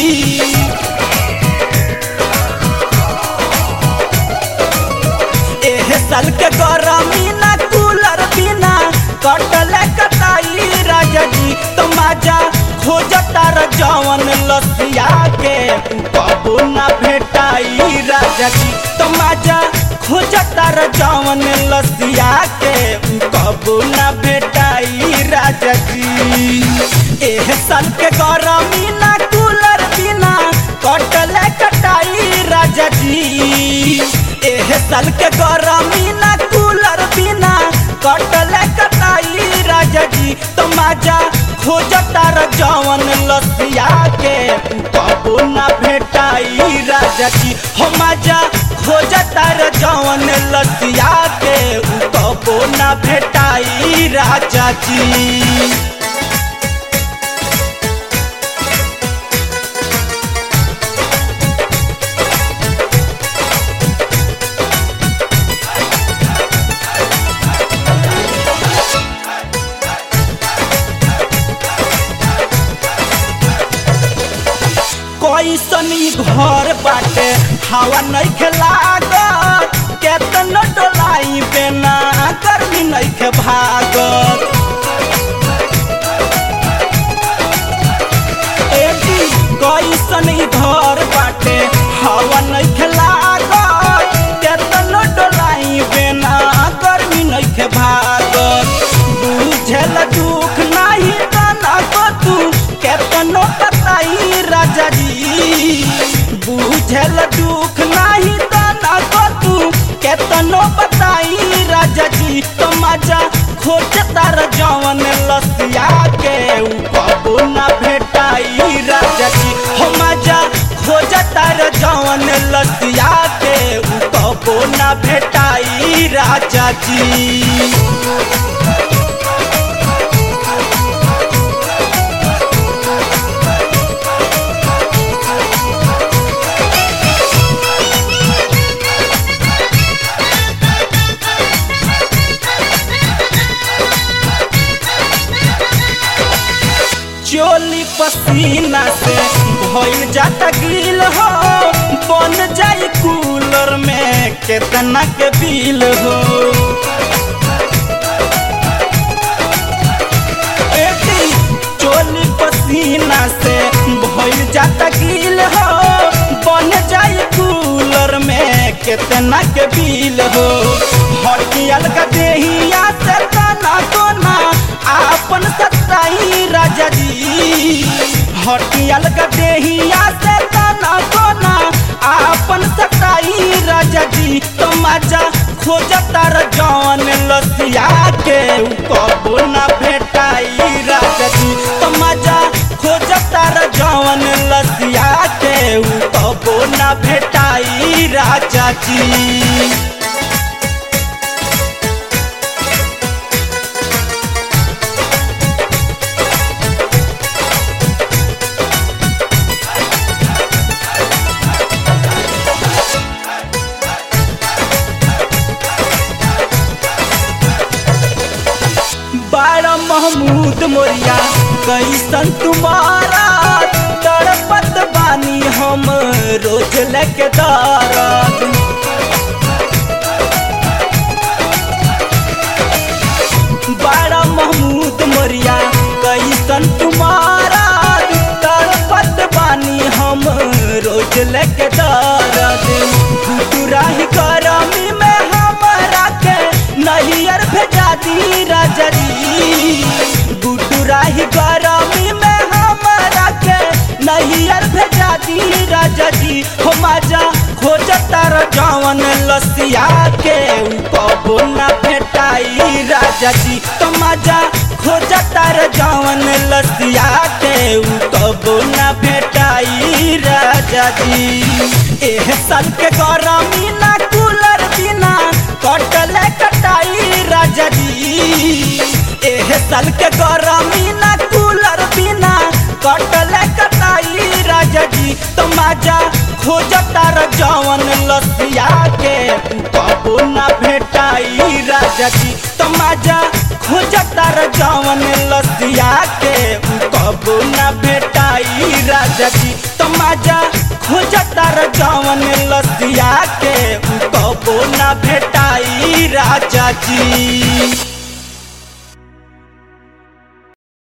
एह साल के गरमी ना कूलर बिना कटले कटाई राजा जी तो मजा खोजता र जवन लसिया के कबो ना भेटाई राजा जी तो मजा खोजता र जवन लसिया के कबो ना भेटाई राजा जी एह साल के गरमी ना कूलर बिना कटले कटाई राजा जी एह साल के गरमी ना कूलर बिना कटले कटाई राजा जी तो मजा खोजता र जवन लसिया के कबो ना भेटाई राजा जी हो मजा खोजता र जवन लसिया के कबो ना भेटाई राजा जी कैसन ई घर बाटे हवा नहीं खेलागत केतन डोलाई बेना गर्मी नहीं खे भागत एटी कैसन ई घर बाटे हवा नहीं खेलागत केतन डोलाई बेना गर्मी नहीं खे भागत बुझल दुख नहीं तना को तू केतनो बताई राजा जी बुझल दुख नहीं तना को तू केतनो बताई राजा जी तो मजा खोजता र जवन लसिया के उ कबो ना भेटाई राजा जी हो मजा खोजता र जवन लसिया के उ कबो ना भेटाई राजा जी चोली पसीना से भइल जाता गिल हो बन जाई कूलर में केतना के बिल हो एटी चोली पसीना से भइल जाता गिल हो बन जाई कूलर में केतना के बिल हो हटियल का देहिया से तना कोना आपन सत्ताई राजा जी हटियल का देहिया से तना कोना आपन सत्ताई राजा जी तो मजा खोजता र जवन लसिया के उ कबो ना भेटाई राजा जी तो मजा खोजता र जवन लसिया के उ कबो ना भेटाई राजा जी बारा महमूद मोरिया कैसन तुम्हारा तड़पत बानी हम रोज लेके दारत बारा महमूद मोरिया कैसन तुम्हारा तड़पत बानी हम रोज लेके दारत गुटुराही करमी में हमरा के नहियर भेजा दी राजा जी गुटुराही गरमी में हमरा के नहियर भेजा दी राजा जी हो मजा खोजता र जवन लसिया के उ कबो ना भेटाई राजा जी तो मजा खोजता र जवन लसिया के उ कबो ना भेटाई राजा जी एह साल के गरमी ना कूलर बिना कटले कटाई राजा जी एह साल के गरमी ना कूलर बिना कटले कटाई राजा जी तो मजा खोजता र जवन लसिया के कबो ना भेटाई राजा जी तो मजा खोजता र जवन लसिया के कबो ना भेटाई राजा जी तमाजा खोजता र जवन लसिया के कबो ना भेटाई राजा जी